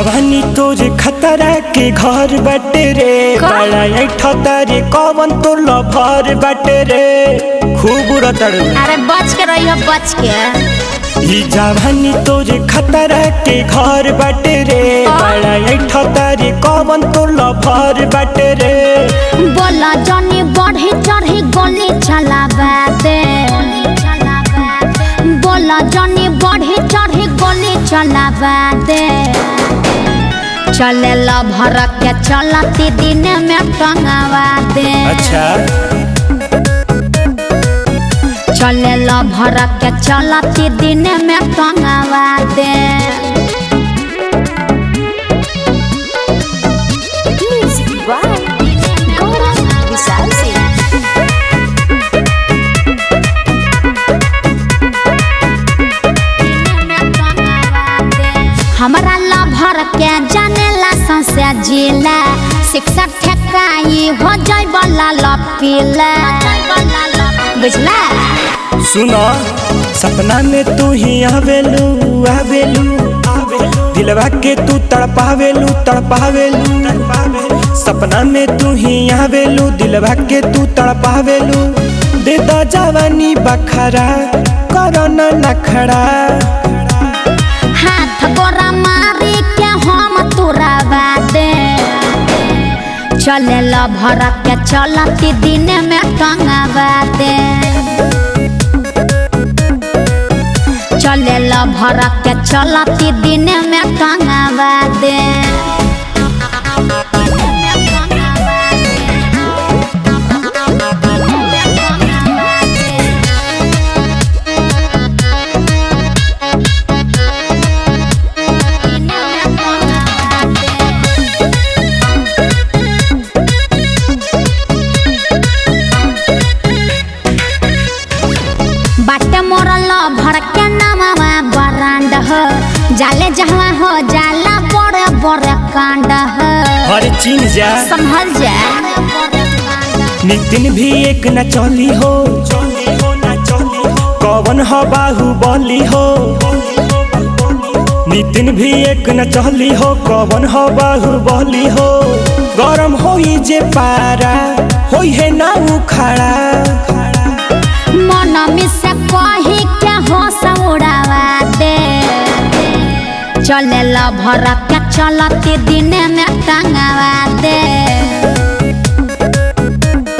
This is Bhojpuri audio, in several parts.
जवानी तोरे खतरा के घर बटे रे का? बड़ा ऐठता रे कवन तो लभर बटे रे खूब रतड़ अरे बच के रहियो बच के ई जवानी तोरे खतरा के घर बटे रे का? बड़ा ऐठता रे कवन तो लभर बटे रे बोला जनी बढ़ी चढ़ी गोली चलावा दे बोला जनी बढ़ी चढ़ी गोली चलावा दे चले ला भर के चलती दिन में टंगावा दे अच्छा चले ला भर के चलती दिन में टंगावा दे हमरा ला भर के जाने ला संसे जिला शिक्षा ठेकाई हो जाय बला लपीला बुझला सुनो सपना में तू ही आवेलू आवेलू दिलवा के तू तड़पावेलू तड़पावेलू सपना में तू ही आवेलू दिलवा के तू तड़पावेलू दे दो जवानी बखरा करो न नखड़ा हाथ गोरा मारी के हम तुरावा दे चले ला भर के चलती दिन में टंगावा दे चले ला भर के चलती दिन में टंगावा दे बाटे मोरल भर के नामवा बरांड हो जाले जहवा हो जाला बड़े बड़े कांड हो हर चीन जा संभल जा नितिन भी एक न चली हो कवन हो बाहुबली हो नितिन भी एक न चली हो कवन हो बाहुबली हो गरम होई जे पारा होई है ना उखाड़ा मन में से कही के हो उड़ावा दे चले ला भर के चलती दिन में टंगावा दे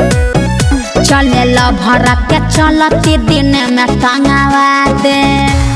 चले ला भर के चलती दिन में टंगावा दे